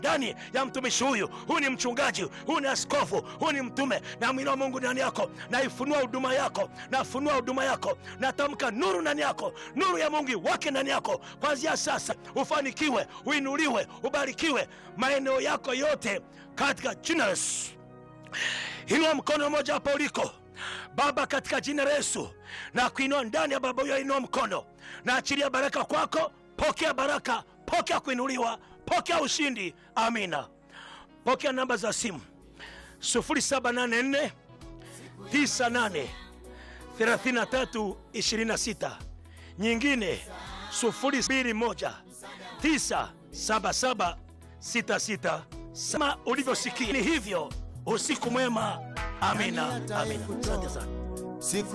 ndani ya mtumishi huyu. Huyu ni mchungaji, huyu ni askofu, huyu ni mtume. Na mwinua Mungu ndani yako, naifunua huduma yako, nafunua huduma yako, natamka nuru ndani yako, nuru ya Mungu wake ndani yako. Kwanzia sasa ufanikiwe, uinuliwe, ubarikiwe maeneo yako yote katika jina la Yesu. Inua mkono mmoja hapo uliko. Baba, katika jina la Yesu na kuinua ndani ya baba huyo, inua mkono na achilia baraka kwako. Pokea baraka, pokea kuinuliwa, pokea ushindi. Amina. Pokea namba za simu 0784 98 33 26, nyingine 021 977 66. Sema ulivyosikia ni hivyo. Usiku mwema. Amina, amina. Asante sana. Siku